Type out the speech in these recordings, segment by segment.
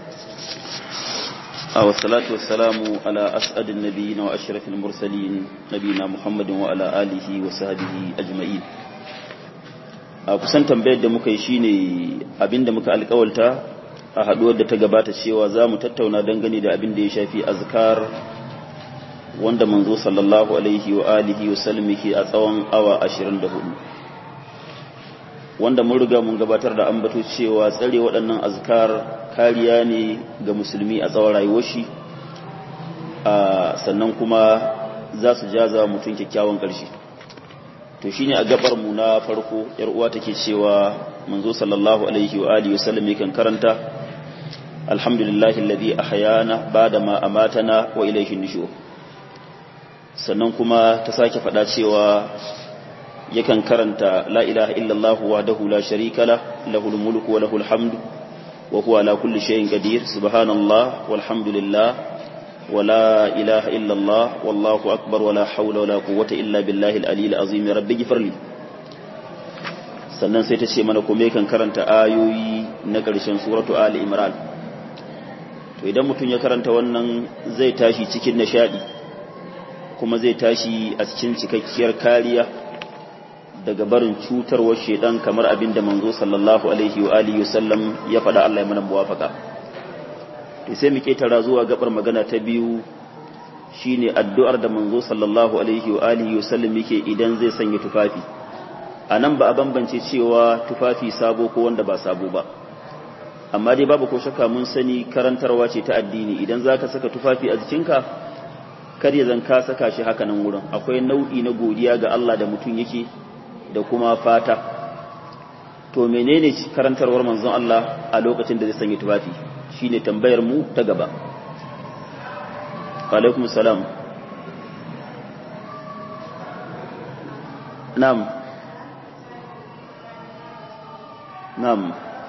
والصلاة والسلام على أسعد النبيين وأشرف المرسلين نبينا محمد وعلى آله وصحبه أجمعين kusan tambayar da muka yi shine abinda muka alkawalta a haduwar da ta gabata cewa za mu tattauna dangane da abin da ya shafi azkar wanda manzo sallallahu alaihi wa alihi wa sallam yake a tsawon awa 24 wanda mun riga mun gabatar da ambato cewa tsare waɗannan azkar kariya ne ga musulmi a tsawon rayuwar shi sannan kuma za su jaza mutum kyakkyawan ƙarshe to shine a gabar mu na farko yar uwa take cewa manzo sallallahu alaihi wa alihi wasallam yakan karanta alhamdulillahi alladhi ahyana ba'da ma amatana wa ilayhi nushur sannan kuma ta sake faɗa cewa yakan karanta la ilaha illallah wahdahu la sharika la lahul mulku wa lahul hamdu wa huwa ala kulli shay'in qadir subhanallah walhamdulillah ولا إله إلا الله والله أكبر ولا حول ولا قوة إلا بالله العلي العظيم رب اغفر لي sannan sai ta ce mana kuma yakan karanta ayoyi na ƙarshen suratu Ali Imran to idan mutum ya karanta wannan zai tashi cikin nishadi kuma zai tashi a cikin cikakkiyar kariya daga barin cutarwar shedan kamar abin da manzo sallallahu alaihi wa alihi wasallam ya faɗa Allah ya mana muwafaka to sai mu ketara zuwa gabar magana ta biyu shine addu'ar da manzo sallallahu alaihi wa alihi wasallam yake idan zai sanya tufafi anan ba a bambance cewa tufafi sabo ko wanda ba sabo ba amma dai babu ko shakka mun sani karantarwa ce ta addini idan zaka saka tufafi a jikinka kar ya zan ka saka shi haka nan wurin akwai nau'i na godiya ga Allah da mutum yake da kuma fata to menene karantarwar manzon Allah a lokacin da zai sanya tufafi shine tambayar mu ta gaba alaikum salam nam nam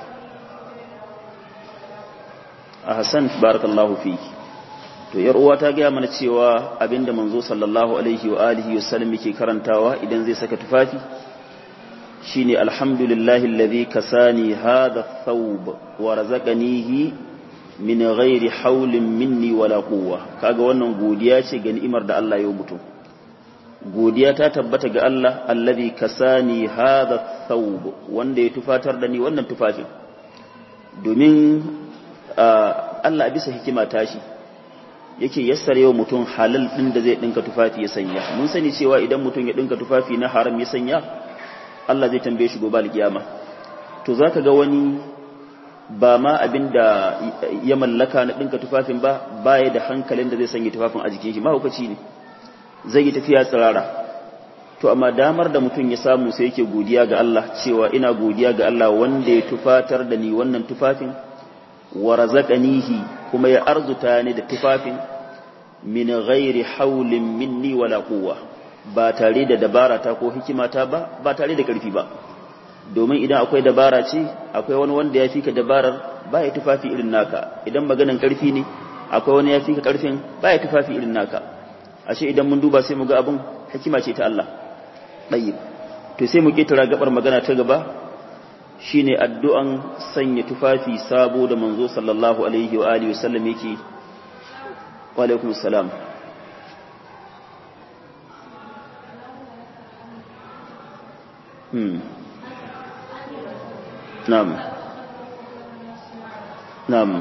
ahsan barakallahu fiki to yar uwa ta gaya mana cewa abinda manzo sallallahu alaihi wa alihi wasallam yake karantawa idan zai saka tufafi shine alhamdulillahi alladhi kasani hadha thawb wa razaqanihi min ghairi haulin minni wala quwwa kaga wannan godiya ce ga ni'imar da Allah ya mutum godiya ta tabbata ga Allah alladhi kasani hadha thawb wanda ya tufatar da ni wannan tufafin domin Allah a bisa hikima tashi yake yassare wa mutum halal din da zai dinka tufafi ya sanya mun sani cewa idan mutum ya dinka tufafi na haram ya sanya Allah zai tambaye shi gobe alkiyama to zaka ga wani ba ma abin da ya mallaka na ɗinka tufafin ba baya da hankalin da zai sanya tufafin a jikin shi mahaukaci ne zai yi tafiya tsirara to amma damar da mutum ya samu sai yake godiya ga Allah cewa ina godiya ga Allah wanda ya tufatar da ni wannan tufafin wa razaqanihi kuma ya arzuta ni da tufafin min ghairi haulin minni wala quwwa ba tare da dabara ta ko hikimata ba ba tare da karfi ba domin idan akwai dabara ce akwai wani wanda ya fi ka dabarar ba ya tufafi irin naka idan maganan karfi ne akwai wani ya fi ka karfin ba ya tufafi irin naka ashe idan mun duba sai mu ga abin hikima ce ta Allah ɗayyib to sai mu ketara gabar magana ta gaba shine addu'an sanya tufafi sabo da manzo sallallahu alaihi wa alihi wasallam yake wa alaikum salam hmm Na'am. Na'am.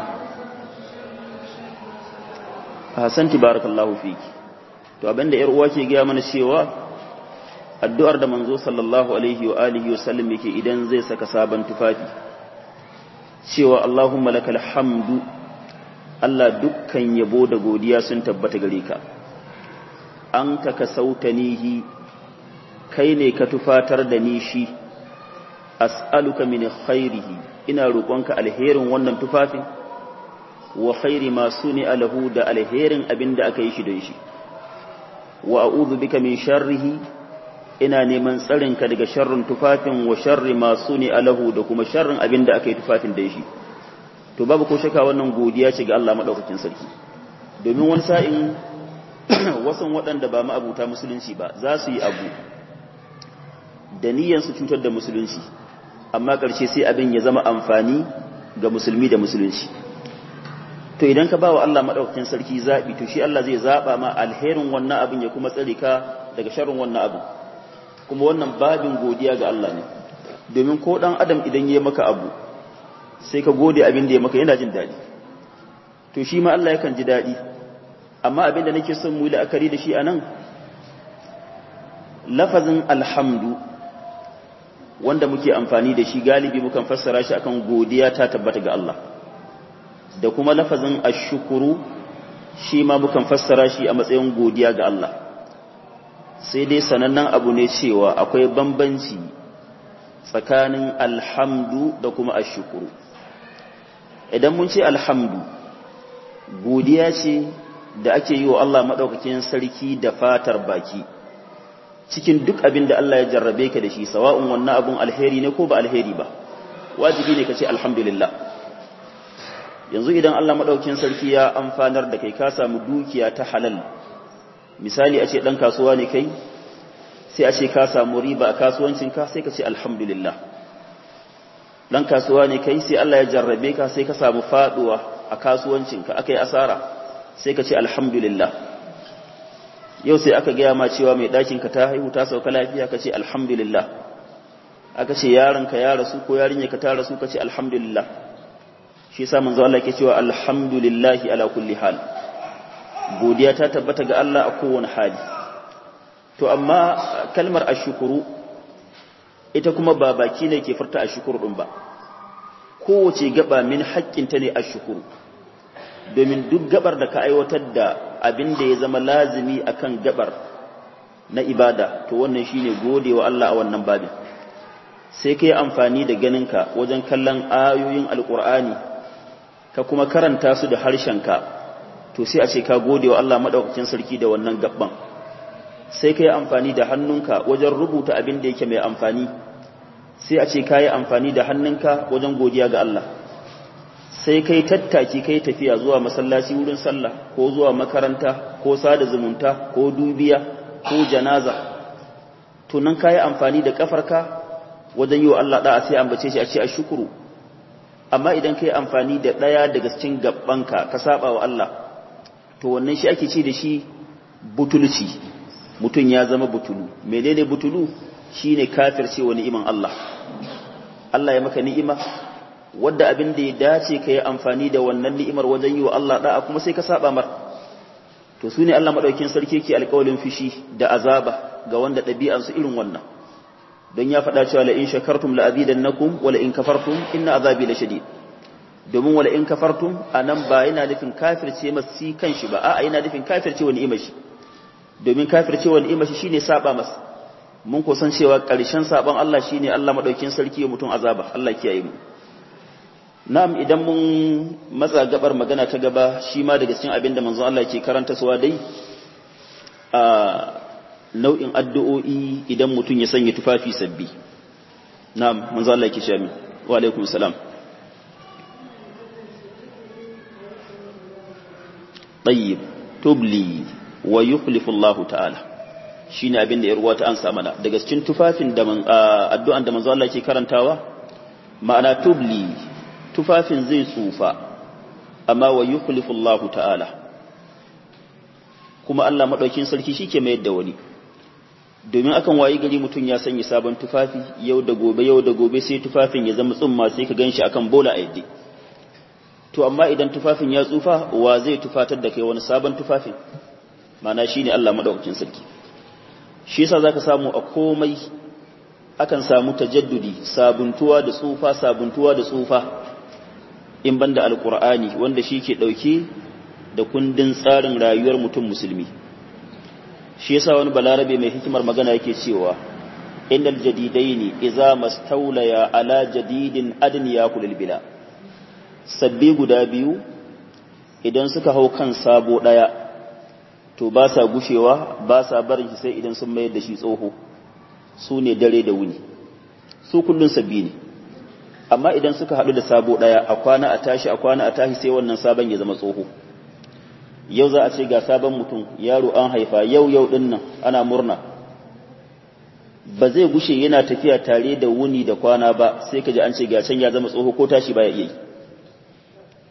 Hasanti barakallahu fiki. To abinda ƴar uwa ke gaya mana cewa addu'ar da manzo sallallahu alaihi wa alihi wasallam yake idan zai saka sabon tufafi. Cewa Allahumma lakal hamdu Allah dukkan yabo da godiya sun tabbata gare ka. An ka ka sautanihi kai ne ka tufatar da ni shi. as'aluka min khairihi ina roƙonka alherin wannan tufafin wa khairi ma suni alahu da alherin abin da aka yi shi don shi wa a'udhu bika min sharrihi ina neman tsarinka daga sharrin tufafin wa sharri ma suni alahu da kuma sharrin abin da aka yi tufafin da shi to babu ko shaka wannan godiya ce ga Allah madaukakin sarki domin wani sa'in wasan waɗanda ba ma'abuta musulunci ba za su yi abu da niyyar su cutar da musulunci amma ƙarshe sai abin ya zama amfani ga musulmi da musulunci to idan ka ba wa Allah maɗaukakin sarki zaɓi to shi Allah zai zaɓa ma alherin wannan abin ya kuma tsare ka daga sharrin wannan abin kuma wannan babin godiya ga Allah ne domin ko ɗan adam idan ya maka abu sai ka gode abin da ya maka yana jin daɗi to shi ma Allah yakan ji daɗi amma abin da nake son mu yi la'akari da shi a nan lafazin alhamdu wanda muke amfani da shi galibi mukan fassara shi akan godiya ta tabbata ga Allah da kuma lafazin ashukuru shi ma mukan fassara shi a matsayin godiya ga Allah sai dai sanannen abu ne cewa akwai bambanci tsakanin alhamdu da kuma ashukuru idan mun ce alhamdu godiya ce da ake yi wa Allah maɗaukakin sarki da fatar baki cikin duk abin da Allah ya jarrabe ka da shi sawa'un wannan abun alheri ne ko ba alheri ba wajibi ne ka ce alhamdulillah yanzu idan Allah maɗaukin sarki ya amfanar da kai ka samu dukiya ta halal misali a ce ɗan kasuwa ne kai sai a ce ka samu riba a kasuwancinka sai ka ce alhamdulillah ɗan kasuwa ne kai sai Allah ya jarrabe ka sai ka samu faɗuwa a kasuwancinka aka yi asara sai ka ce alhamdulillah yau sai aka gaya ma cewa mai ɗakinka ta haihu ta sauka lafiya ka ce alhamdulillah aka ce yaronka ya rasu ko yarinyarka ta rasu ka ce alhamdulillah shi yasa manzo Allah yake cewa alhamdulillahi ala kulli hal godiya ta tabbata ga Allah a kowane hali to amma kalmar ashkuru ita kuma ba baki ne ke furta ashkuru din ba kowace gaba min haƙƙinta ne ashkuru domin duk gabar da ka aiwatar da abin da ya zama lazimi akan gabar na ibada to wannan shine godewa Allah a wannan babin sai kai amfani da ganinka wajen kallon ayoyin alkur'ani ka kuma karanta su da harshenka to sai a ce ka gode wa Allah madaukakin sarki da wannan gabban sai ka yi amfani da hannunka wajen rubuta abin da yake mai amfani sai a ce ka yi amfani da hannunka wajen godiya ga Allah sai kai tattaki kai tafiya zuwa masallaci wurin sallah ko zuwa makaranta ko sada zumunta ko dubiya ko janaza to nan ka yi amfani da kafarka wajen yi wa Allah da'a sai ambace shi a ce a shukuru amma idan ka yi amfani da ɗaya daga cikin gabanka ka saba wa Allah to wannan shi ake ce da shi butulci mutum ya zama butulu menene butulu shine kafirce wa ni'iman Allah Allah ya maka ni'ima wadda abin da ya dace ka yi amfani da wannan ni'imar wajen yi wa Allah da'a kuma sai ka saba mar to su ne Allah madaukin sarki ke alƙawalin fishi da azaba ga wanda ɗabi'ansu irin wannan don ya faɗa cewa la in shakartum la azidannakum wa la in kafartum inna azabi la shadid domin wala in kafartum anan ba yana nufin kafirce masa kanshi ba a'a yana nufin kafirce wa ni'imar shi domin kafirce wa ni'imar shi shine saba masa mun ko san cewa ƙarshen saban Allah shine Allah madaukin sarki ya mutum azaba Allah kiyaye mu na'am idan mun matsa gabar magana ta gaba shi ma daga cikin abin da manzon Allah ke karanta suwa dai a nau'in addu'o'i idan mutum ya sanya tufafi sabbi na'am manzon Allah ke shami wa alaikum salam tayyib tubli wa yukhlifu Allah ta'ala shine abin da ya ruwata an sa mana daga cikin tufafin da addu'an da manzo Allah ke karantawa ma'ana tubli tufafin zai tsufa amma wa yukhlifu Allah ta'ala kuma Allah madaukin sarki shike mai da wani domin akan wayi gari mutum ya sanya sabon tufafi yau da gobe yau da gobe sai tufafin ya zama tsumma sai ka ganshi akan bola a yadda to amma idan tufafin ya tsufa wa zai tufatar da kai wani sabon tufafin mana shine Allah madaukakin sarki shi yasa zaka samu a komai akan samu tajaddudi sabuntuwa da tsufa sabuntuwa da tsufa in banda alqur'ani wanda shi ke dauke da kundin tsarin rayuwar mutum musulmi shi yasa wani balarabe mai hikimar magana yake cewa innal jadidaini idza mastawlaya ala jadidin adn yakulul bila sabbi guda biyu idan suka hau kan sabo daya to ba sa gushewa ba sa barin shi sai idan sun mayar da shi tsoho su ne dare da wuni su kullun sabbi ne amma idan suka haɗu da sabo ɗaya a kwana a tashi a kwana a tashi sai wannan sabon ya zama tsoho yau za a ce ga sabon mutum yaro an haifa yau yau ɗin nan ana murna ba zai gushe yana tafiya tare da wuni da kwana ba sai ka ji an ce ga can ya zama tsoho ko tashi baya iya yi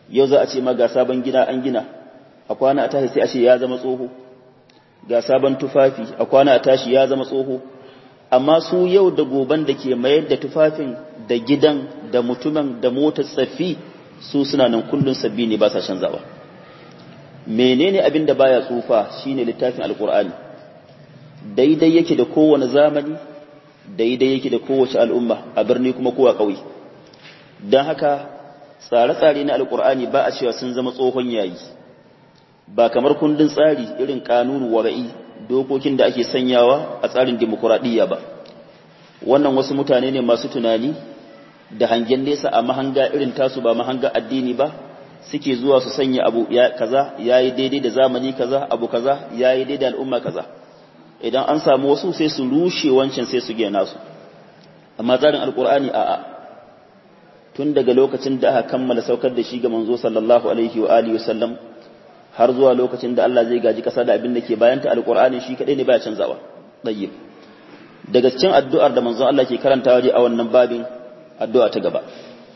yau za a ce ma ga sabon gida an gina a kwana a tashi sai a ce ya zama tsoho ga sabon tufafi a kwana a tashi ya zama tsoho amma su yau da goban da ke mayar da tufafin da gidan da mutumin da motar tsaffi su suna nan kullun sabbi ne ba sa canzawa menene abin da baya tsufa shine littafin alkur'ani daidai yake da kowane zamani daidai yake da kowace al'umma a birni kuma kowa ƙauye don haka tsare-tsare na alkur'ani ba a cewa sun zama tsohon yayi ba kamar kundin tsari irin kanunu wara'i dokokin da ake sanyawa a tsarin demokuraɗiyya ba wannan wasu mutane ne masu tunani da hangen nesa a mahanga irin tasu ba mahanga addini ba suke zuwa su sanya abu ya kaza yayi daidai da zamani kaza abu kaza yayi daidai da al'umma kaza idan an samu wasu sai su rushe wancan sai su gina su amma tsarin alkur'ani a'a tun daga lokacin da aka kammala saukar da shi ga manzo sallallahu alaihi wa alihi wasallam har zuwa lokacin da Allah zai gaji kasa da abin da ke bayan ta alkur'ani shi kadai ne baya canzawa tayyib daga cikin addu'ar da manzo Allah ke karantawa a wannan babin addu'a ta gaba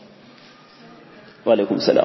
wa alaikum salam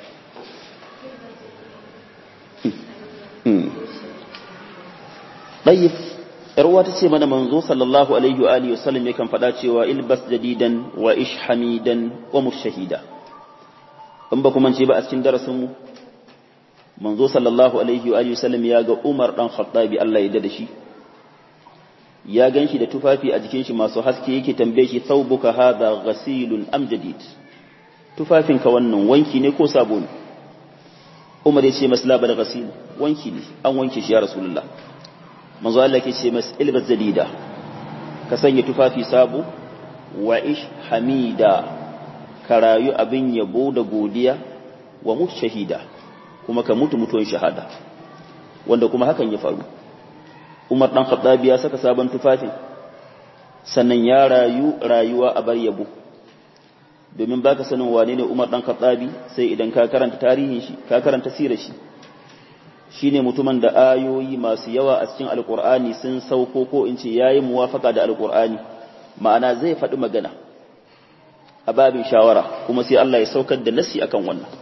tayyib yarwa ta ce mana manzo sallallahu alaihi wa alihi wasallam yakan faɗa cewa ilbas jadidan wa ish hamidan wa mushahida in ba kuma ce ba a cikin darasin mu manzo sallallahu alaihi wa alihi wasallam ya ga Umar dan Khattabi Allah ya da shi ya ganshi da tufafi a jikin shi masu haske yake tambaye shi thawbuka hadha ghasilun am jadid tufafinka wannan wanki ne ko sabo ne Umar ya ce maslaba da ghasil wanki ne an wanke shi ya rasulullah manzo Allah ke ce mas ilbas zadida ka sanya tufafi sabo wa ish hamida ka rayu abin yabo da godiya wa mut shahida kuma ka mutu mutuwan shahada wanda kuma hakan ya faru Umar dan Khattabi ya saka sabon tufafin sannan ya rayu rayuwa a bar yabo domin baka sanin wane ne Umar dan Khattabi sai idan ka karanta tarihin shi ka karanta sirar shi shine mutumin da ayoyi masu yawa a cikin alkur'ani sun sauko ko in ce yayi muwafaka da alkur'ani ma'ana zai faɗi magana a babin shawara kuma sai Allah ya saukar da nasi akan wannan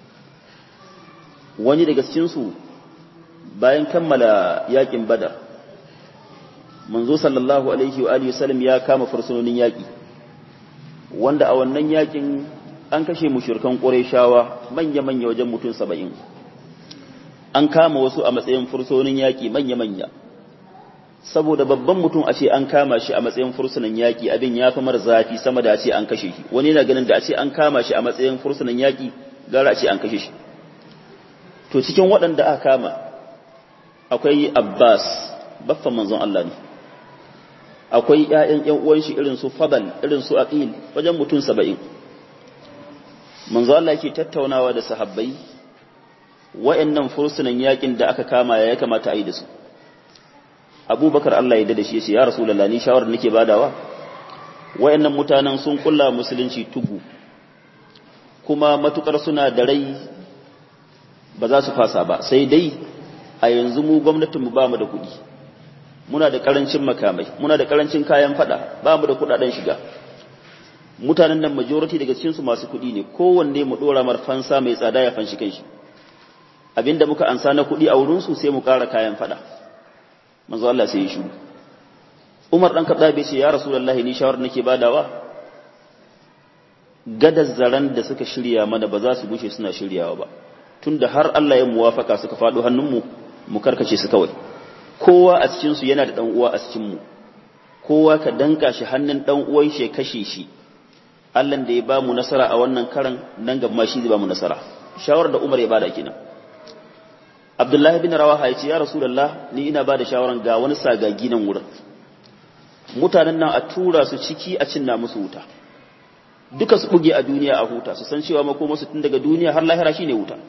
wani daga cikin su bayan kammala yakin badar manzo sallallahu alaihi wa alihi wasallam ya kama fursunonin yaki wanda a wannan yakin an kashe mushrikan qurayshawa manya manya wajen mutum 70 an kama wasu a matsayin fursunin yaƙi manya-manya saboda babban mutum a ce an kama shi a matsayin fursunan yaƙi abin ya fi mara zafi sama da a ce an kashe shi wani yana ganin da a ce an kama shi a matsayin fursunan yaƙi gara a ce an kashe shi to cikin waɗanda aka kama akwai abbas baffan manzon Allah ne akwai ƴaƴan ƴan uwan shi irin su fadal irin su aqil wajen mutum saba'in manzo Allah yake tattaunawa da sahabbai wa'annan fursunan yakin da aka kama ya kamata a yi da su abubakar Allah ya da shi ya ce ya rasulallah ni shawarar nake badawa wa'annan mutanen sun kulla musulunci tugu kuma matukar suna da rai ba za su fasa ba sai dai a yanzu mu gwamnatinmu ba mu da kuɗi muna da karancin makamai muna da karancin kayan fada ba mu da kuɗaɗen shiga mutanen nan majority daga cikinsu masu kuɗi ne kowanne mu ɗora marfansa mai tsada ya fanshi kanshi abinda muka ansa na kuɗi a wurinsu sai mu ƙara kayan faɗa manzo Allah sai ya shiru Umar dan Khattab bai ce ya Rasulullahi ni shawar nake badawa gadar zaran da suka shirya mana ba za su gushe suna shiryawa ba tunda har Allah ya muwafaka suka faɗo hannunmu mu karkace su kawai kowa a cikin su yana da dan uwa a cikin mu kowa ka danka shi hannun dan uwan shi kashe shi Allah da ya ba mu nasara a wannan karan nan gaba shi zai ba mu nasara shawar da Umar ya bada kenan Abdullahi bin Rawaha ya ce ya Rasulullah ni ina bada shawaran ga wani sagagi nan wurin mutanen nan a tura su ciki a cinna musu wuta duka su buge a duniya a huta su san cewa makoma su tun daga duniya har lahira shine wuta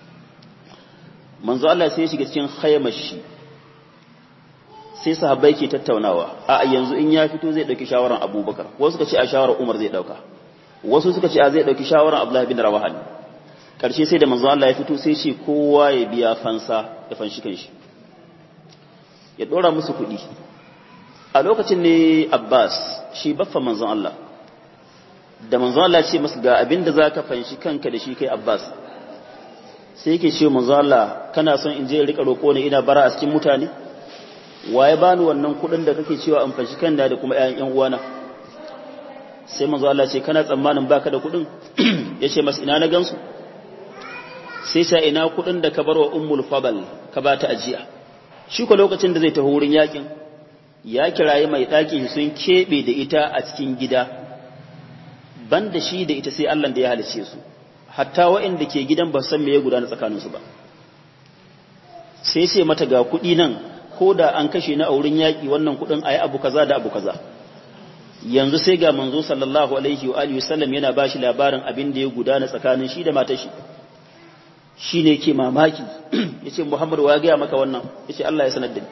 manzo Allah sai ya shiga cikin khaymar shi sai sahabbai ke tattaunawa a yanzu in ya fito zai dauki shawaran Abubakar wasu suka ce a shawaran Umar zai dauka wasu suka ce a zai dauki shawaran Abdullahi bin Rawaha ne karshe sai da manzo Allah ya fito sai ce kowa ya biya fansa ya fanshi kanshi ya dora musu kuɗi a lokacin ne Abbas shi baffa manzon Allah da manzon Allah ce masa ga abin da zaka fanshi kanka da shi kai Abbas sai yake ce manzo Allah kana son in je rika roƙo ne ina bara a cikin mutane waye bani wannan kuɗin da kake cewa an fashi kan da kuma ƴaƴan ƴan uwana sai manzo Allah ce kana tsammanin baka da kuɗin yace masa ina na gansu sai sa ina kuɗin da ka barwa ummul fadal ka ba ta ajiya shi ko lokacin da zai tafi wurin yakin ya kiraye mai ɗakin sun keɓe da ita a cikin gida ban da shi da ita sai Allah da ya halice su hatta waɗanda ke gidan ba san me ya gudana tsakaninsu ba sai sai mata ga kuɗi nan ko da an kashe na a wurin yaƙi wannan kuɗin a yi abu kaza da abu kaza yanzu sai ga manzo sallallahu alaihi wa alihi wasallam yana ba shi labarin abin da ya gudana tsakanin shi da matar shi shi ne ke mamaki ya ce muhammadu wa ya gaya maka wannan ya ce Allah ya sanar da ni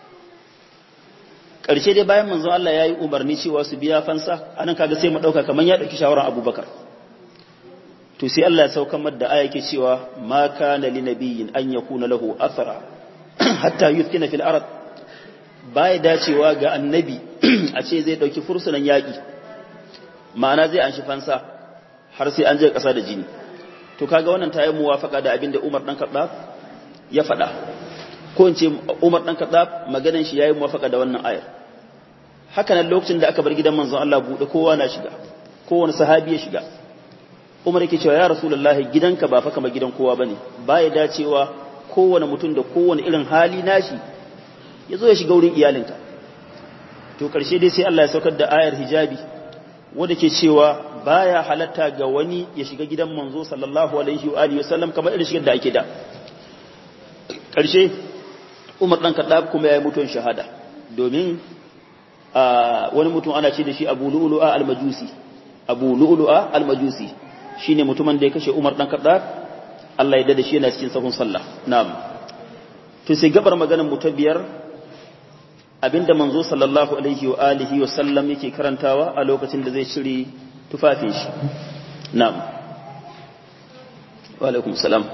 ƙarshe dai bayan manzo Allah ya yi umarni cewa su biya fansa anan kaga sai mu ɗauka kamar ya ɗauki shawarar abubakar to sai Allah ya saukan da aya ke cewa ma kana li nabiyyin an yakuna lahu athara hatta yuthkina fil ard baya dacewa ga annabi a ce zai ɗauki fursunan yaƙi ma'ana zai anshi fansa har sai an je ƙasa da jini to kaga wannan ta yi muwafaka da abin da Umar dan Khattab ya faɗa ko in ce Umar dan Khattab maganan shi yayi muwafaka da wannan ayar haka nan lokacin da aka bar gidan manzon Allah bude kowa na shiga kowane sahabi ya shiga Umar yake cewa ya Rasulullahi gidanka ba fa kamar gidan kowa bane baya dacewa kowane mutum da kowane irin hali nashi yazo ya shiga wurin iyalinka to karshe dai sai Allah ya saukar da ayar hijabi wanda ke cewa baya halatta ga wani ya shiga gidan manzo sallallahu alaihi wa alihi wasallam kamar irin shigar da ake da karshe Umar dan Khattab kuma yayi mutuwan shahada domin wani mutum ana ce da shi Abu Lu'lu'a al-Majusi Abu Lu'lu'a al-Majusi shine mutumin da ya kashe Umar dan Khattab Allah ya dade shi yana cikin sahun sallah na'am to sai gabar maganar mu ta biyar abinda manzo sallallahu alaihi wa alihi wa sallam yake karantawa a lokacin da zai cire tufafin shi na'am wa alaikum salam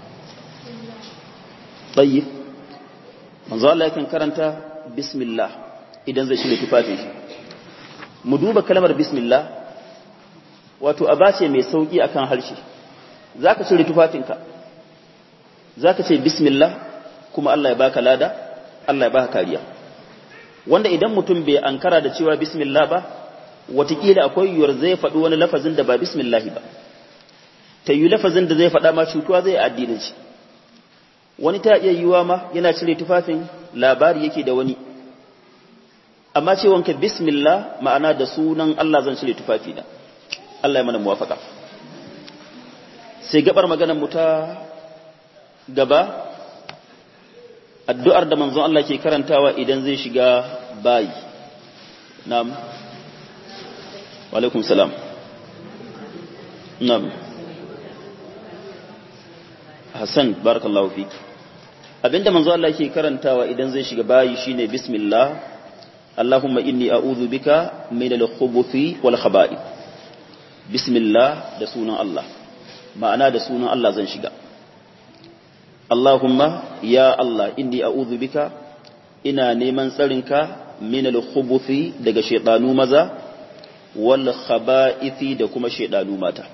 tayyib manzo Allah yakan karanta bismillah idan zai cire tufafin shi mu duba kalmar bismillah wato abace mai sauki akan harshe zaka cire tufafinka zaka ce bismillah kuma Allah ya baka lada Allah ya baka kariya wanda idan mutum bai ankara da cewa bismillah ba watakila akwai yiwuwar zai faɗi wani lafazin da ba bismillahi ba ta yi lafazin da zai faɗa ma cutuwa zai addinin shi wani ta iya yiwuwa ma yana cire tufafin labari yake da wani amma ce wanka bismillah ma'ana da sunan Allah zan cire tufafi na Allah ya mana muwafaka sai gabar maganar mu ta gaba addu'ar da manzon Allah ke karantawa idan zai shiga bayi na'am wa alaikum salam na'am Hassan barakallahu fik abinda manzon Allah ke karantawa idan zai shiga bayi shine bismillah Allahumma inni a'udhu bika min al-khubuthi wal khaba'ith bismillah da sunan Allah ma'ana da sunan Allah zan shiga Allahumma ya Allah inni a'udhu bika ina neman tsarinka min al-khubuthi daga shaytanu maza wal khaba'ithi da kuma shaytanu mata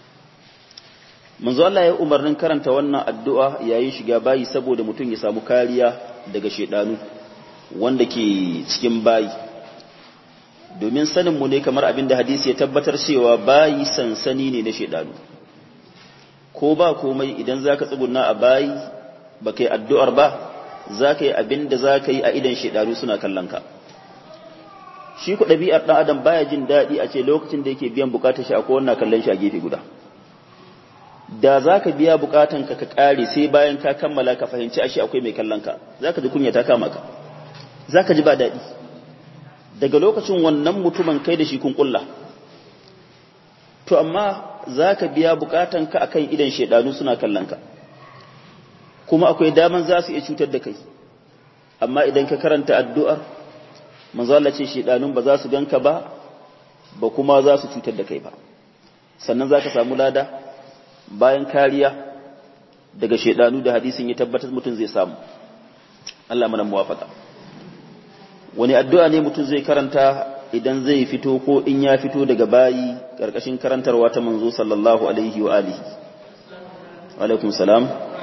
manzo Allah ya umarnin karanta wannan addu'a yayin shiga bayi saboda mutum ya samu kariya daga shaytanu wanda ke cikin bayi domin sanin mu ne kamar abin da hadisi ya tabbatar cewa bayi sansani ne na shaytanu ko ba komai idan za ka tsuguna a bayi ba ka yi addu'ar ba za ka yi abin da za ka yi a idan shaidaru suna kallon ka shi ku ɗabi'ar ɗan adam baya jin daɗi a ce lokacin da yake biyan bukatar shi akwai wannan kallon shi a gefe guda da za ka biya bukatan ka ka ƙare sai bayan ka kammala ka fahimci ashe akwai mai kallon ka za ka ji kunya ta kama ka za ka ji ba daɗi daga lokacin wannan mutumin kai da shi kun ƙulla to amma za ka biya bukatanka a kan idan shaidanu suna kallonka kuma akwai daman za su iya cutar da kai amma idan ka karanta addu'ar manzala ce shaidanun ba za su ganka ba ba kuma za su cutar da kai ba sannan za ka samu lada bayan kariya daga shaidanu da hadisin ya tabbatar mutum zai samu Allah mana muwafaka wani addu'a ne mutum zai karanta idan zai fito ko in ya fito daga bayi ƙarƙashin karantarwa ta manzo sallallahu alaihi wa alihi alaikum salam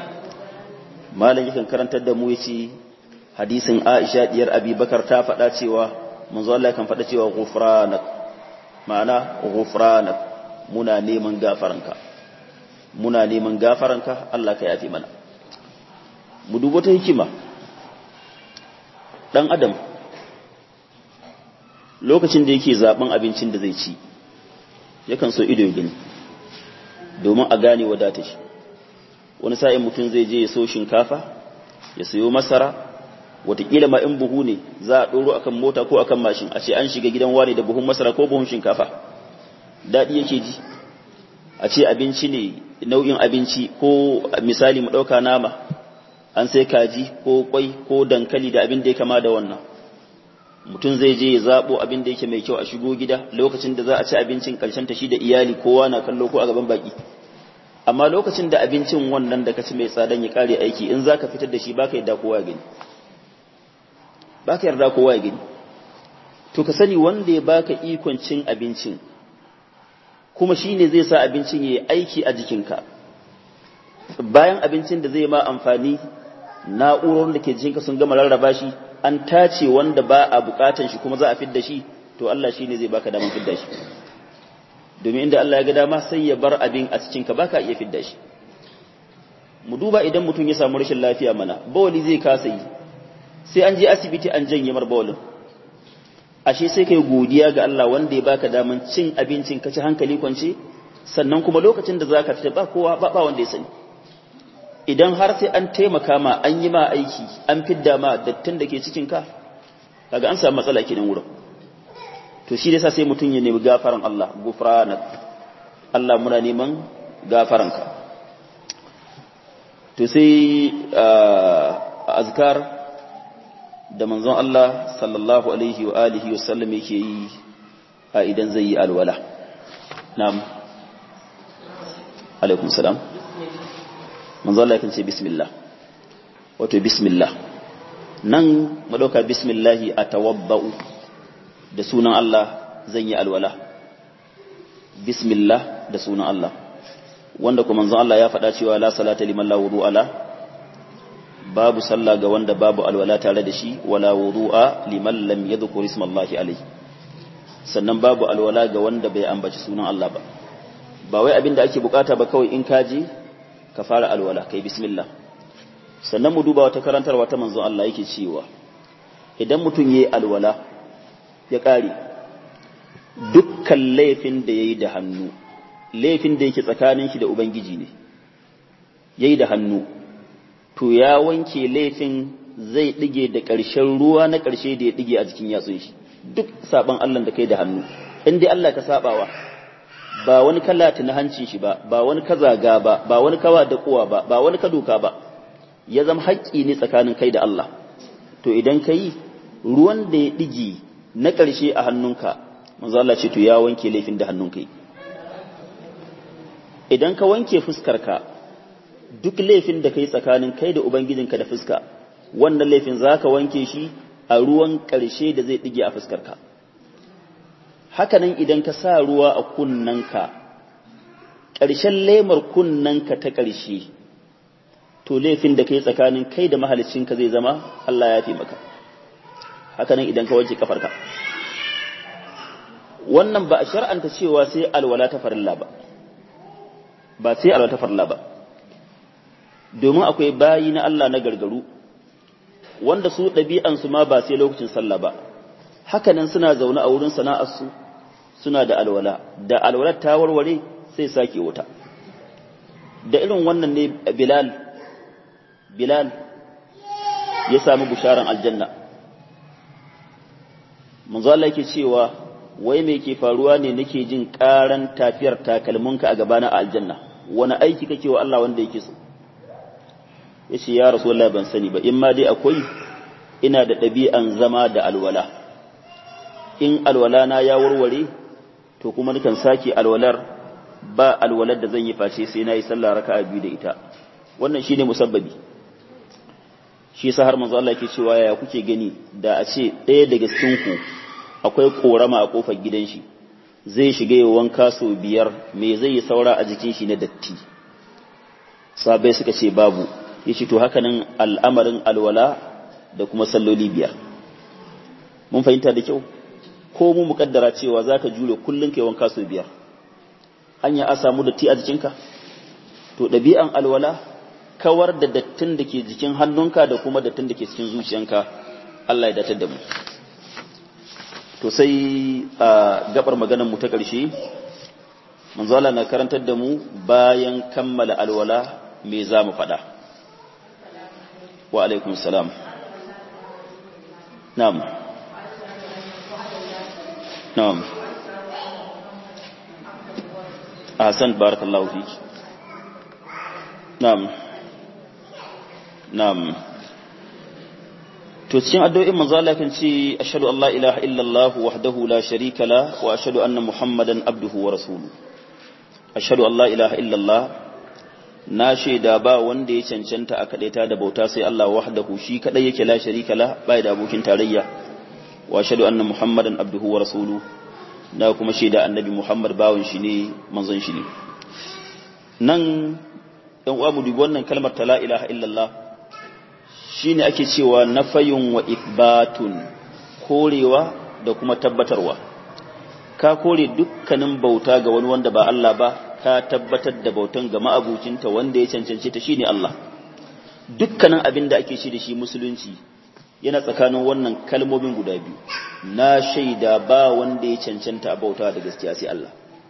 malam yakan karantar da mu yace hadisin Aisha diyar Abi Bakar ta faɗa cewa manzo Allah kan faɗa cewa ghufranak ma'ana ghufranak muna neman gafaranka muna neman gafaranka Allah ka yafi mana mu dubo ta hikima dan adam lokacin da yake zaben abincin da zai ci yakan so ido ya gani domin a gane wadata shi wani sa'in mutum zai je ya so shinkafa ya sayo masara watakila ma in buhu ne za a ɗoro akan mota ko akan mashin a ce an shiga gidan wani da buhun masara ko buhun shinkafa daɗi yake ji a ce abinci ne nau'in abinci ko misali mu ɗauka nama an sai kaji ko kwai ko dankali da abin da ya kama da wannan mutum zai je ya zaɓo abin da yake mai kyau a shigo gida lokacin da za a ci abincin ƙarshen ta shi da iyali kowa na kallo ko a gaban baki amma lokacin da abincin wannan da ka ci mai tsadan ya kare aiki in za ka fitar da shi ba ka yarda kowa ya gani ba ka yarda kowa ya gani to ka sani wanda ya baka ikon cin abincin kuma shi ne zai sa abincin ya yi aiki a jikinka bayan abincin da zai ma amfani na'urorin da ke jikinka sun gama rarraba shi an tace wanda ba a bukatan shi kuma za a fidda shi to Allah shi ne zai baka damar fidda shi domin inda Allah ya ga dama sai ya bar abin a cikinka baka iya fidda shi mu duba idan mutum ya samu rashin lafiya mana bawali zai kasa yi sai an je asibiti an janye mar bawalin ashe sai kai godiya ga Allah wanda ya baka daman cin abincin ka ci hankali kwance sannan kuma lokacin da zaka fita ba kowa ba ba wanda ya sani idan har sai an taimaka ma an yi ma aiki an fidda ma dattin da ke cikin ka kaga an samu matsala kenan wurin to shi yasa sai mutum ya nemi gafaran Allah gufranak Allah muna neman gafaranka to sai azkar da manzon Allah sallallahu alaihi wa alihi wa sallam yake yi a idan zai yi alwala na'am alaikum salam manzon Allah yakan ce bismillah wato bismillah nan mu dauka bismillah atawabba'u da sunan Allah zan yi alwala bismillah da sunan Allah wanda kuma manzon Allah ya faɗa cewa la salata liman la wudu'a la babu sallah ga wanda babu alwala tare da shi wala wudu'a liman lam yadhkur ismallahi alayhi sannan babu alwala ga wanda bai ambaci sunan Allah ba ba wai abinda ake bukata ba kawai in ka je ka fara alwala kai bismillah sannan mu duba wata karantarwa ta manzon Allah yake cewa idan mutum yayi alwala ya kare dukkan laifin da yayi da hannu laifin da yake tsakanin shi da ubangiji ne yayi da hannu to ya wanke laifin zai ɗige da ƙarshen ruwa na ƙarshe da ya ɗige a jikin yatsun shi duk saban Allah da kai da hannu in dai Allah ka sabawa ba wani kallata na hancin shi ba ba wani ka zaga ba ba wani kawa da kuwa ba ba wani ka doka ba ya zama haƙƙi ne tsakanin kai da Allah to idan ka yi ruwan da ya ɗige na ƙarshe a hannunka manzo Allah ce to ya wanke laifin da hannunka yi idan ka wanke fuskarka duk laifin da kai tsakanin kai da ubangijinka da fuska wannan laifin zaka wanke shi a ruwan ƙarshe da zai ɗige a fuskarka hakanan idan ka sa ruwa a kunnanka ƙarshen lemar kunnanka ta ƙarshe to laifin da kai tsakanin kai da mahalicinka zai zama Allah ya fi maka hakanan idan ka wanke kafarka wannan ba a shar'anta cewa sai alwala ta farilla ba ba sai alwala ta farilla ba domin akwai bayi na Allah na gargaru wanda su ɗabi'ansu ma ba sai lokacin sallah ba hakanan suna zaune a wurin sana'arsu suna da alwala da alwalar ta warware sai sake wuta da irin wannan ne bilal bilal ya sami bisharan aljanna manzo Allah yake cewa wai me ke faruwa ne nake jin karan tafiyar takalminka a gabana a aljanna wani aiki kake wa Allah wanda yake so yace ya rasulullahi ban sani ba in ma dai akwai ina da ɗabi'an zama da alwala in alwala na ya warware to kuma nukan sake alwalar ba alwalar da zan yi face sai na yi sallah raka'a biyu da ita wannan shine musabbabi shi yasa har manzo Allah yake cewa ya kuke gani da a ce ɗaya daga cikin ku akwai korama a kofar gidan shi zai shiga ya wanka sau biyar me zai yi saura a jikin shi na datti sabai suka ce babu ya ce to hakanan al'amarin alwala da kuma salloli biyar mun fahimta da kyau ko mu mukaddara cewa za ka jure kullum kai wanka sau biyar hanya a samu datti a jikinka to ɗabi'an alwala kawar da dattin da ke jikin hannunka da kuma dattin da ke cikin zuciyanka Allah ya datar da mu to sai a gabar maganar mu ta ƙarshe manzo Allah na karantar da mu bayan kammala alwala me za mu faɗa wa alaikum salam na'am na'am ahsan barakallahu fiki na'am na'am to cikin addu'o'in manzo Allah kan ce ashhadu an la ilaha illallah wahdahu la sharika la wa ashhadu anna muhammadan abduhu wa rasuluhu ashhadu an la ilaha illallah na shaida ba wanda ya cancanta a kadaita da bauta sai Allah wahdahu shi kadai yake la sharika la bai da abokin tarayya wa ashhadu anna muhammadan abduhu wa rasuluhu na kuma shaida annabi muhammad bawon shi ne manzon shi ne nan ɗan uwa mu dubi wannan kalmar ta la ilaha illallah shine ake cewa nafayun wa ithbatun korewa da kuma tabbatarwa ka kore dukkanin bauta ga wani wanda ba Allah ba ka tabbatar da bautan ga ma'abucinta wanda ya cancanci ta shine Allah dukkanin abin da ake shi da shi musulunci yana tsakanin wannan kalmomin guda biyu na shaida ba wanda ya cancanta a bauta da gaskiya sai Allah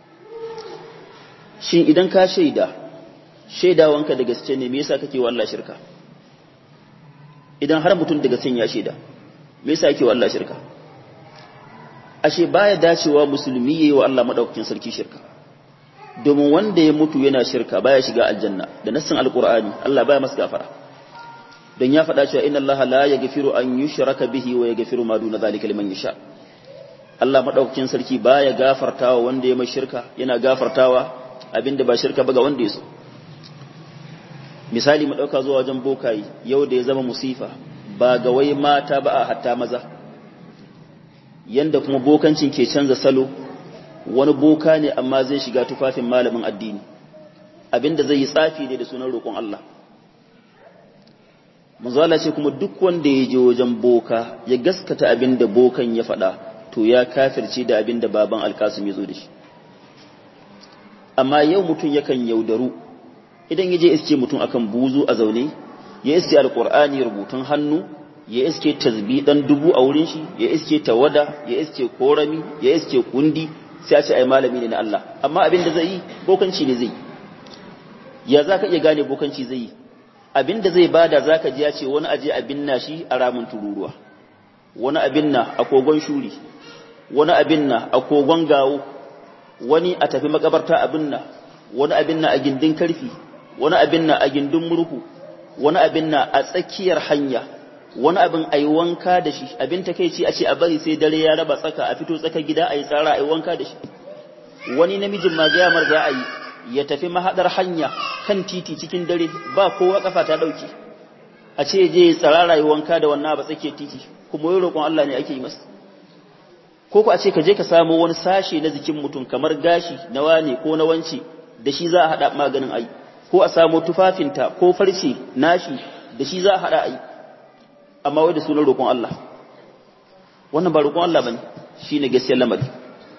shin idan ka shaida shaidawanka da gaske ne me yasa kake wa Allah shirka idan har mutum daga sun ya shaida me yasa yake wa Allah shirka ashe baya dacewa musulmi yayi wa Allah madaukakin sarki shirka domin wanda ya mutu yana shirka baya shiga aljanna da nassin alqur'ani Allah baya masa gafara don ya faɗa cewa inna Allah la yaghfiru an yushraka bihi wa yaghfiru ma duna zalika liman yasha Allah madaukakin sarki baya gafartawa wanda ya mai shirka yana gafartawa abinda ba shirka ba ga wanda ya so misali mu ɗauka zuwa wajen bokayi yau da ya zama musifa ba ga wai mata ba a hatta maza yanda kuma bokancin ke canza salo wani boka ne amma zai shiga tufafin malamin addini abinda zai yi tsafi ne da sunan roƙon Allah manzala ce kuma duk wanda ya je wajen boka ya gaskata abinda bokan ya faɗa to ya kafirce da abinda baban alkasim ya zo da shi amma yau mutum yakan yaudaru idan ya je iske mutum akan buzu a zaune ya iske alkur'ani rubutun hannu ya iske tasbi dan dubu a wurin shi ya iske tawada ya iske korami ya iske kundi sai a ce ai malami ne na Allah amma abin da zai yi bokanci ne zai ya zaka iya gane bokanci zai yi abin da zai bada zaka ji ya ce wani aje abin na shi a ramin tururuwa wani abin na a kogon shuri wani abin na a kogon gawo wani a tafi makabarta abin na wani abin na a gindin karfi wani abin na a gindin murhu wani abin na a tsakiyar hanya wani abin a yi wanka da shi abin ta kai ce a ce a bari sai dare ya raba tsaka a fito tsakar gida a yi tsara a yi wanka da shi wani namijin ma gayamar za a yi ya tafi mahaɗar hanya kan titi cikin dare ba kowa kafa ta ɗauki a ce je ya tsara yi wanka da wannan ba tsakiyar titi kuma yi roƙon Allah ne ake yi masa ko ku a ce ka je ka samu wani sashe na jikin mutum kamar gashi na wane ko na wance da shi za a haɗa maganin ai ko a samu tufafinta ko farce nashi da shi za a haɗa ai amma wai da sunan roƙon Allah wannan ba roƙon Allah bane shine gaskiyar lamari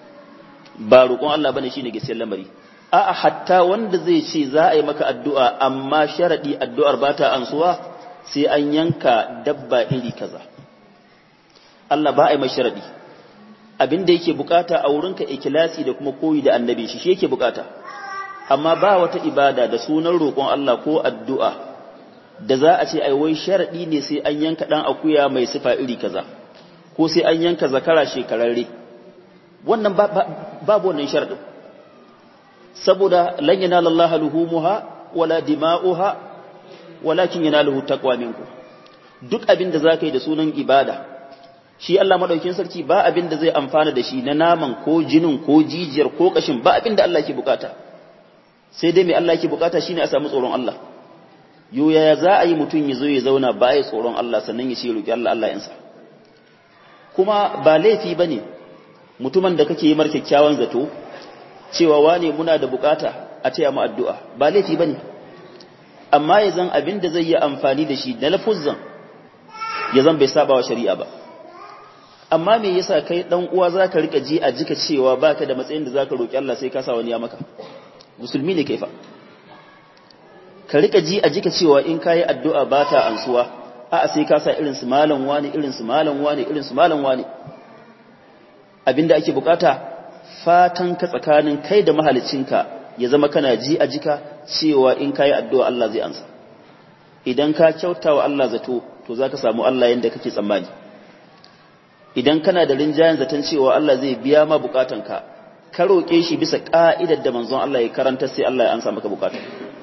ba roƙon Allah bane shine gaskiyar lamari a'a hatta wanda zai ce za a yi maka addu'a amma sharadi addu'ar ba ta ansuwa sai an yanka dabba iri kaza Allah ba a yi mai sharadi abin da yake bukata a wurinka ikilasi da kuma koyi da annabi shi shi yake bukata amma ba wata ibada da sunan roƙon Allah ko addu'a da za a ce ai wai sharadi ne sai an yanka dan akuya mai sifa iri kaza ko sai an yanka zakara shekararre wannan babu wannan sharadin saboda lan yanala Allah luhumuha wala dima'uha walakin yanaluhu taqwa minkum duk abin da zaka yi da sunan ibada shi Allah madaukin sarki ba abin da zai amfana da shi na naman ko jinin ko jijiyar ko kashin ba abin da Allah ke bukata sai dai mai Allah ke bukata shine a samu tsoron Allah yo yaya za a yi mutum ya zo ya zauna ba ya tsoron Allah sannan ya ce roki Allah Allah yansa kuma ba laifi bane mutumin da kake yi mar kyakkyawan zato cewa wane muna da bukata a taya mu addu'a ba laifi bane amma ya zan abin da zai yi amfani da shi na lafuzzan ya zan bai saba wa shari'a ba amma me yasa kai dan uwa zaka rika ji a jika cewa baka da matsayin da zaka roki Allah sai ka sa wani ya maka musulmi ne kai fa ka rika ji a jika cewa in kayi addu'a ba ta ansuwa a'a sai ka sa irin su malam wani irin su malam wani irin su malam wani abinda ake bukata fatan ka tsakanin kai da mahalicinka ya zama kana ji a jika cewa in kayi addu'a Allah zai ansa idan ka kyauta wa Allah zato to zaka samu Allah yanda kake tsammani idan kana da rinjayen zaton cewa Allah zai biya ma bukatanka ka roƙe shi bisa ka'idar da manzon Allah ya karanta sai Allah ya ansa maka bukata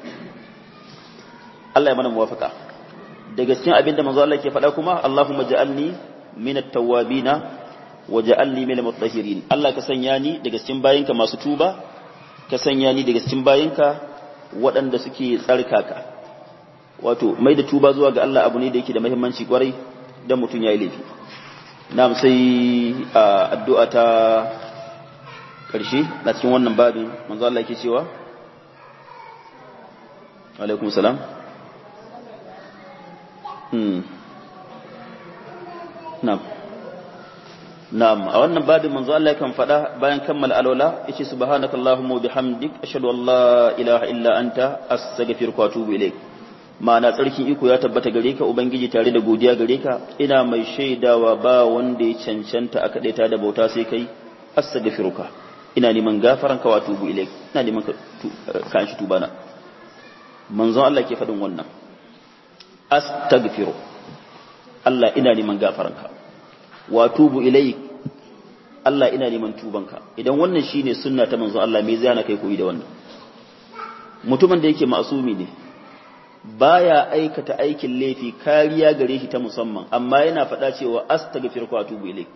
Allah ya mana muwafaka daga cikin abin da manzon Allah ke faɗa kuma Allahumma ja'alni minat tawwabina wa ja'alni minal mutahhirin Allah ka sanya ni daga cikin bayinka masu tuba ka sanya ni daga cikin bayinka waɗanda suke tsarkaka wato mai da tuba zuwa ga Allah abu ne da yake da muhimmanci kwarai dan mutum yayi laifi na'am sai addu'a ta karshe na cikin wannan babin manzo Allah yake cewa alaikum salam hmm na'am na'am a wannan babin manzo Allah yakan faɗa bayan kammala alwala yace subhanakallahumma wa bihamdik ashhadu an la ilaha illa anta astaghfiruka wa atubu ilaik ma'ana tsarkin iko ya tabbata gare ka ubangiji tare da godiya gare ka ina mai shaidawa ba wanda ya cancanta a kadaita da bauta sai kai astaghfiruka ina neman gafaran ka wa atubu ilaik ina neman ka ka shi tubana manzon Allah ke faɗin wannan astaghfiru Allah ina neman gafaranka wa tubu ilaik Allah ina neman tubanka idan wannan shine sunna ta manzon Allah me zai hana kai koyi da wannan mutumin da yake ma'asumi ne baya aikata aikin laifi kariya gare shi ta musamman amma yana faɗa cewa astaghfiruka wa atubu ilaik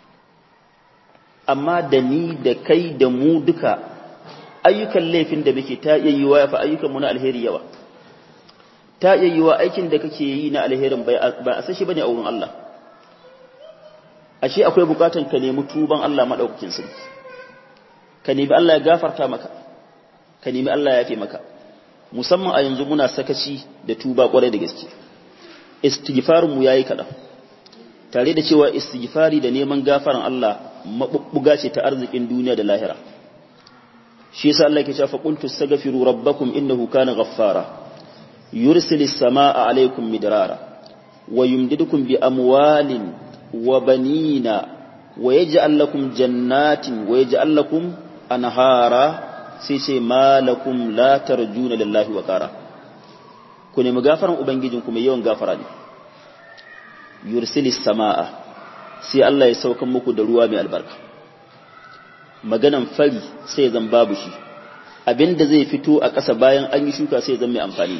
amma da ni da kai da mu duka ayyukan laifin da muke ta iya yiwa ya fa ayyukan mu na alheri yawa ta iya yiwa aikin da kake yi na alherin bai ba a sashi bane a wurin Allah ashe akwai bukatan ka nemi tuban Allah madaukakin sarki ka nemi Allah ya gafarta maka ka nemi Allah ya yafe maka musamman a yanzu muna sakaci da tuba kwarai da gaske istighfarin mu yayi kadan tare da cewa istighfari da neman gafaran Allah mabubbuga ce ta arzikin duniya da lahira shi yasa Allah yake cewa fa qultu astaghfiru rabbakum innahu kana ghaffara yursilis samaa alaykum midrara wa yumdidukum bi amwalin wa banina wa yaj'al lakum jannatin wa yaj'al lakum anhara sai ce malakum la tarjuna lillahi wa qara ku nemi gafaran ubangijinku mai yawan gafara ne yursilis samaa sai Allah ya saukan muku da ruwa mai albarka maganan fari sai zan babu shi abinda zai fito a ƙasa bayan an yi shuka sai zan mai amfani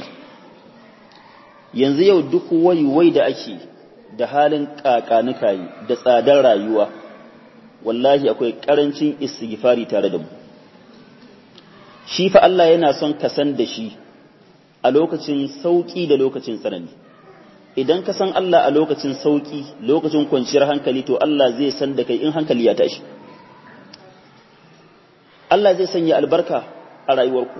yanzu yau duk wai da ake da halin kakanukayi da tsadar rayuwa wallahi akwai ƙarancin istighfari tare da mu shi fa Allah yana son ka san da shi a lokacin sauki da lokacin tsanani idan ka san Allah a lokacin sauki lokacin kwanciyar hankali to Allah zai san da kai in hankali ya tashi Allah zai sanya albarka a rayuwarku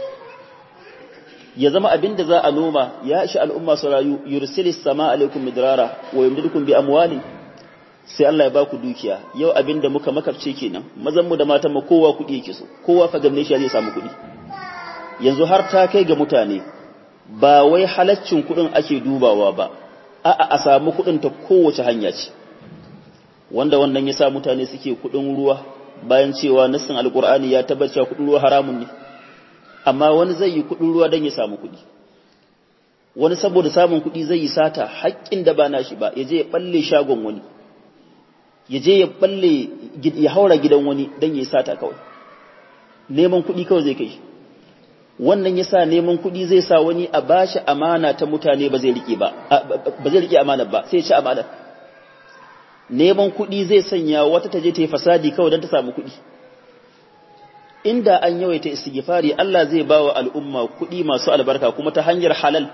ya zama abin da za a noma ya ishi al'umma su rayu yursilis sama alaikum midrara wa yumdidukum bi amwalin sai Allah ya ba ku dukiya yau abin da muka makabce kenan mazan mu da matan mu kowa kuɗi yake so kowa fa gamne shi zai samu kuɗi yanzu har ta kai ga mutane ba wai halaccin kuɗin ake dubawa ba a'a a samu kuɗin ta kowace hanya ce wanda wannan ya sa mutane suke kuɗin ruwa bayan cewa nassin alkur'ani ya tabbata kuɗin ruwa haramun ne amma wani zai yi kuɗin ruwa don ya samu kuɗi wani saboda samun kuɗi zai yi sata haƙƙin da ba nashi ba ya je ya balle shagon wani ya je ya balle ya haura gidan wani don ya yi sata kawai neman kuɗi kawai zai kai wannan ya sa neman kuɗi zai sa wani a bashi amana ta mutane ba zai riƙe ba ba zai riƙe amana ba sai ya ci amana neman kuɗi zai sanya wata ta je ta yi fasadi kawai don ta samu kuɗi inda an yawaita istighfari Allah zai ba wa al'umma kuɗi masu albarka kuma ta hanyar halal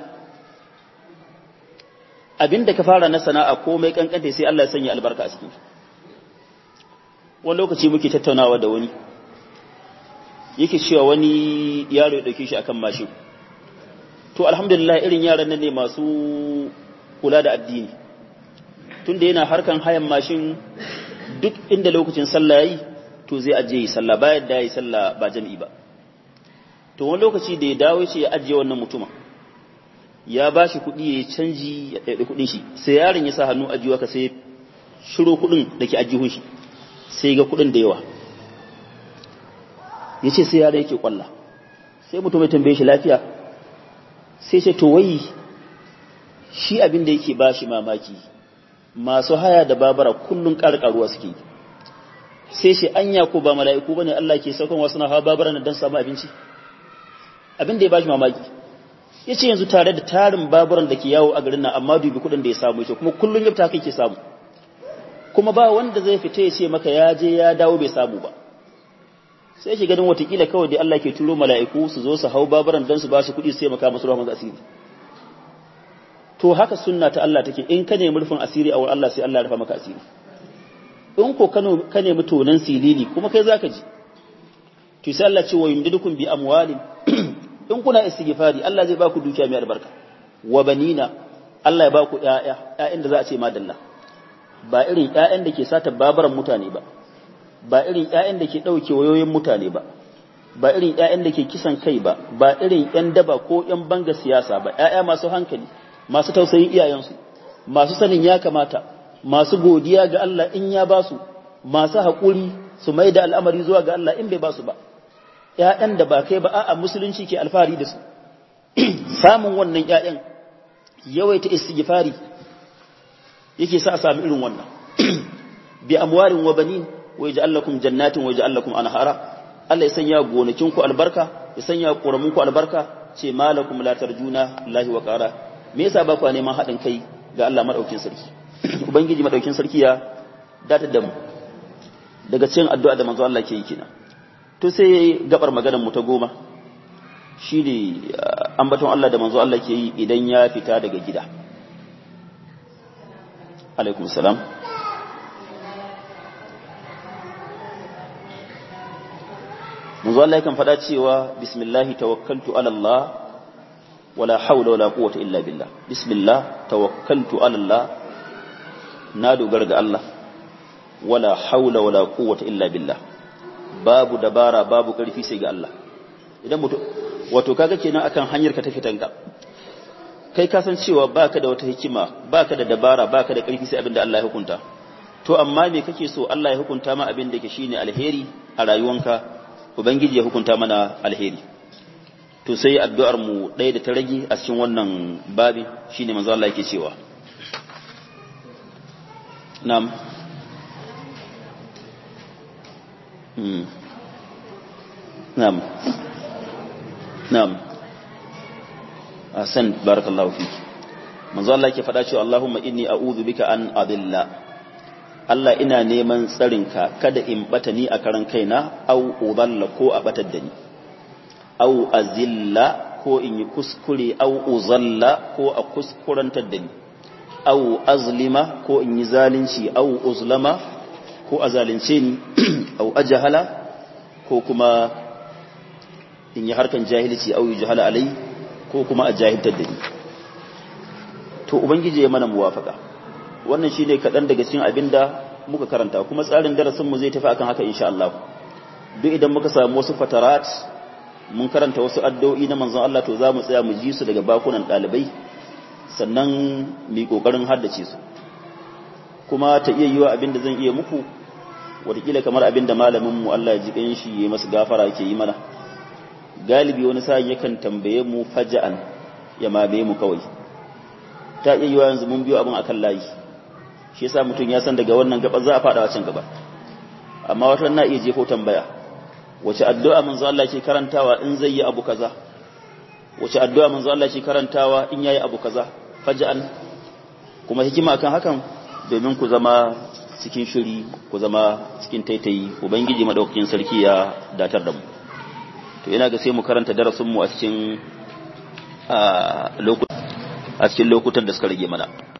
abinda ka fara na sana'a komai kankanta sai Allah ya sanya albarka a cikin wani lokaci muke tattaunawa da wani yake cewa wani yaro ya dauke shi akan mashin to to alhamdulillah irin yaran nan ne masu kula da addini tunda yana harkan hayan mashin duk inda lokacin sallah yayi to zai ajiye sallah bayan da yayi sallah ba jami'i ba to wani lokaci da ya dawo ce ya ajiye wannan mutuma ya ba shi kuɗi ya canji ya ɗaiɗi kuɗin shi sai yaron ya sa hannu ajiyewa ka sai shiro kuɗin da ke ajihun shi sai ga kuɗin da yawa ya ce sai yaron yake kwalla sai mutum ya tambaye shi lafiya sai ce to wai shi abin da yake ba shi mamaki masu haya da babara kullum ƙarƙaruwa suke sai shi anya ko ba mala'iku bane Allah ke saukan wasu na hawa babara don samu abinci abin da ya bashi mamaki ya ce yanzu tare da tarin baburan da ke yawo a garin nan amma dubi kudin da ya samu ce kuma kullum ya fita kai ke samu kuma ba wanda zai fita ya ce maka ya je ya dawo bai samu ba sai shi ganin watakila kawai da Allah ke turo mala'iku su zo su hau baburan don su ba su kuɗi su taimaka masu rahman asiri to haka sunna ta Allah take in ka nemi rufin asiri a wurin Allah sai Allah ya rufa maka asiri in ko ka nemi tonan silili kuma kai zaka ji to sai Allah ce wa yumdidukum bi amwalin in kuna istighfari Allah zai baku dukiya mai albarka wa banina Allah ya baku ƴaƴa ƴaƴan da za a ce madalla ba irin ƴaƴan da ke sata babaran mutane ba ba irin ƴaƴan da ke ɗauke wayoyin mutane ba ba irin ƴaƴan da ke kisan kai ba ba irin ƴan daba ko ƴan banga siyasa ba ƴaƴa masu hankali masu tausayin iyayensu masu sanin ya kamata masu godiya ga Allah in ya basu masu haƙuri su mai da al'amari zuwa ga Allah in bai basu ba ‘ya'yan da ba kai ba a musulunci ke alfahari da su, samun wannan ‘ya'yan yawaita istighfari yake sa sami irin wannan, bi amwarin wa banin wa ya ja'allakum jannatin wa ya ja'allakum anhara Allah ya sanya gonakinku albarka, ya sanya ƙoraminku albarka, ce malakum la tarjuna lahi wa ƙara, me yasa ba ku neman haɗin kai ga Allah maɗaukin sarki. Ubangiji maɗaukin sarki ya datar da mu, daga cikin addu'a da manzo Allah ke yi kenan. to sai gabar maganar mu ta goma shi ne ambaton Allah da manzo Allah ke yi idan ya fita daga gida alaikum salam manzo Allah yakan faɗa cewa bismillahi tawakkaltu ala Allah wala hawla wala quwwata illa billah bismillah tawakkaltu ala Allah na dogara ga Allah wala hawla wala quwwata illa billah babu dabara babu ƙarfi sai ga Allah idan mutum wato kaga kenan akan hanyar ka ta fitanka kai ka san cewa baka da wata hikima baka da dabara baka da ƙarfi sai abin da Allah ya hukunta to amma me kake so Allah ya hukunta ma abin da yake shine alheri a rayuwanka ubangiji ya hukunta mana alheri to sai addu'ar mu ɗaya da ta rage a cikin wannan babi shine manzo Allah yake cewa na'am نعم نعم أحسن بارك الله فيك من ظل الله فدا cewa Allahumma inni a'udhu bika an adilla Allah ina neman tsarinka kada in bata ni a karan kaina au udalla ko a batar da ni au azilla ko in yi kuskure au uzalla ko a kuskurantar da ni au azlima ko in yi zalunci au uzlama ko a zalunce ni au ajahala ko kuma in yi harkan jahilci au yi jahala alai ko kuma a jahiltar da ni to ubangiji ya mana muwafaka wannan shine kaɗan daga cikin abin da muka karanta kuma tsarin darasin mu zai tafi akan haka insha Allah duk idan muka samu wasu fatarat mun karanta wasu addu'o'i na manzon Allah to za mu tsaya mu ji su daga bakunan ɗalibai sannan mu kokarin haddace su kuma ta iya yiwa abin da zan iya muku watakila kamar abin da malamin mu Allah ya ji kan shi ya masa gafara yake yi mana galibi wani sa'in yakan tambaye mu faja'an ya mabe mu kawai ta iya yiwa yanzu mun biyo abin akan layi shi yasa mutum ya san daga wannan gaba za a fada can gaba amma wata na iya jefo tambaya wace addu'a manzo Allah ke karantawa in zai yi abu kaza wace addu'a manzo Allah ke karantawa in yayi abu kaza faja'an kuma hikima akan hakan domin ku zama cikin shiri ku zama cikin taitayi ubangiji madaukakin sarki ya datar da mu to ina ga sai mu karanta darasin mu a cikin a cikin lokutan da suka rage mana